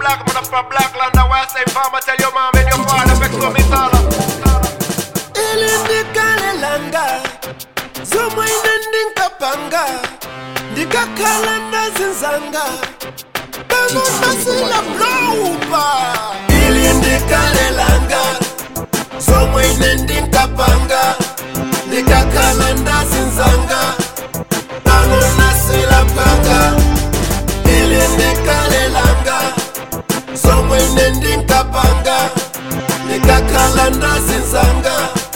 black man from black land. Why say farmer tell your mom and your father fix for me sala. ilindikalelanga zomwe ine ndinkapanga ndikakhala ndazinzanga pano ndasila bloupa ilindikalelanga zomwe ine ndinkapanga ndikakhala ndazinzanga pano ndasila panga ilindikalelanga zomwe ine ndinkapanga ndikakhala ndazinzanga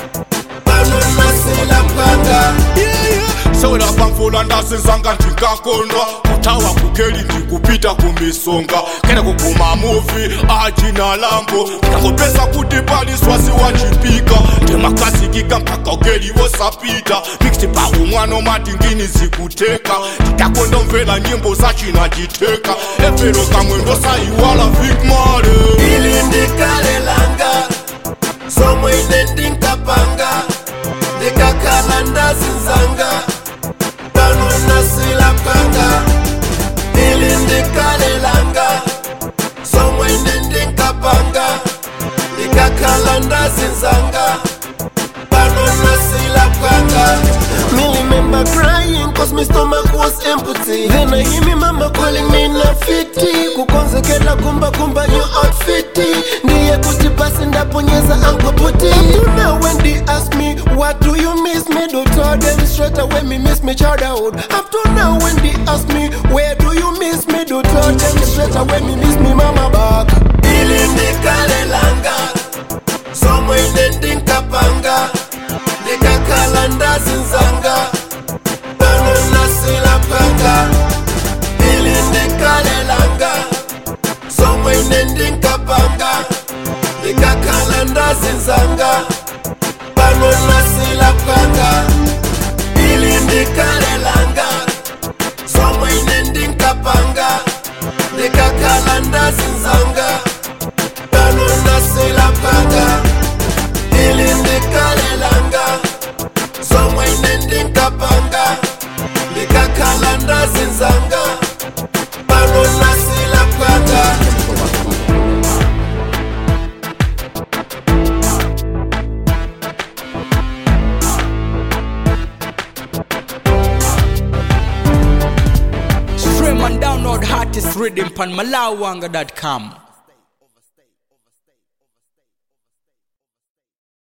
pano ndasila panga sewera pamvula ndasinzanga ndingakondwa kutawa kugeli ndikupita kumisonga kene kuguma muvi achina lambo ndakopesa kuti pali swasi wachipika ndemakasikika mpaka ugeli wosapita mixti pa umwana omatingini zikuteka nditakondomvera nyimbo zachina chiteka efero kamwe ndosaiwala vikmale ili ndikalelanga zomwe ine ndinkapanga ndikakhala ndazinzanga pano ndasila panga ili ndikalelanga zomwe ine ndinkapanga ndikakhala ndazinzanga pano ndasila panga Me remember crying cause my stomach was empty Then I hear me mama calling me na fiti Kukonzekela kumba kumba new outfit Ndiye kuti basi ndaponyeza uncle puti Up to now when they ask me what do you miss me Do tell them straight away me miss me childhood Up to now when they ask me where do you miss me Do tell them straight away me miss me mama back Ili ndikalelanga Somwe ine ndinkapanga ndikakhala ndazinzanga pano ndasila panga ili ndikalelanga somwe ine ndinkapanga ndikakhala ndazinzanga pano ndasila panga ili ndikalelanga somwe ine ndinkapanga ndikakhala ndazinzanga pano ndasila panga ili ndikalelanga somwe ine ndinkapanga ndikakhala ndazinzanga pano ndasila panga Stream and download hottest rhythm on malawanga.com.